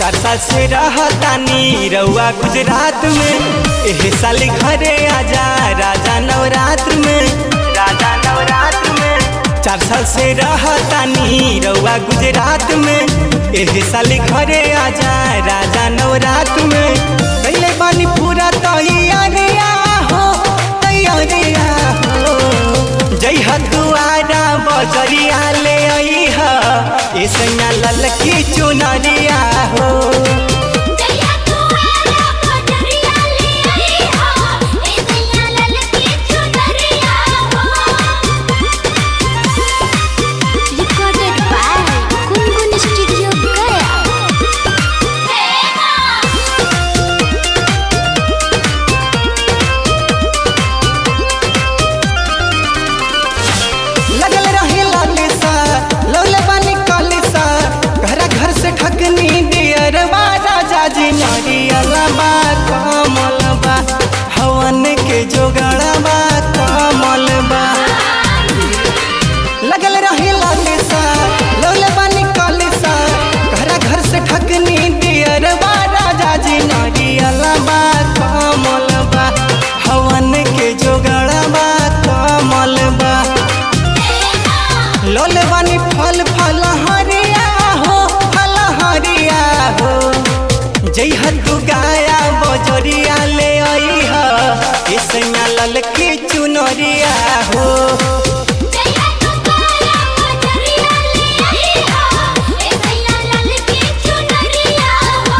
चार साल से रहतानी रउआ गुजरात में एह साल घरे आजा राजा नवरात्र में राजा नवरात्र में चार साल से रहतानी रउआ गुजरात में एह साल घरे आजा राजा नवरात्र में कैले बानी पूरा तैयारिया हो तैयारिया हो जय हदुआरा बजरिया ले आई हा ए सैया ललकी चुनरिया हो जया कुआरा पटरिया ले आई हो ए सैया ललकी चुनरिया हो रिकॉर्डेड बाय कुनकुन स्टूडियो गया लगल रहे लालिसा लौले बानी कालिसा घरा घर से ठकनी दियरवा राजा जी नारियलबा कमलबा हवन के जोगड़बा कमलबा लगल रहे लालिसा लौले बानी कालिसा घरा घर से ठकनी दियरवा राजा जी नारियलबा कमलबा हवन के जोगड़बा कमलबा लोले बानी फल फल हरिया हो फल हरिया हो जय हतु गाया बजरिया ले आई हा ए सैया ललकी चुनरिया हो जया कुआरा पटरिया ले आई हो ए सैया ललकी चुनरिया हो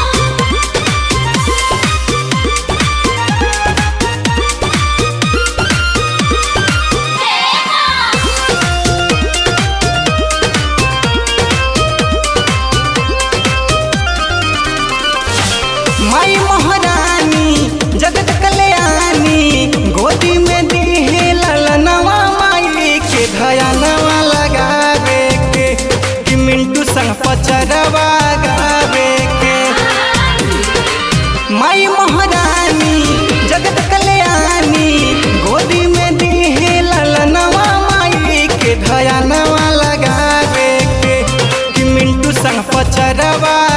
माई महारानी जगत कल्याणी गोदी में दीहे ललनवा माई के भयानवा लगावे के कि मिंटू संग पचरवा गावे के माई महारानी जगत कल्याणी गोदी में दीहे ललनवा माई के भयानवा लगावे के कि मिंटू संग पचरवा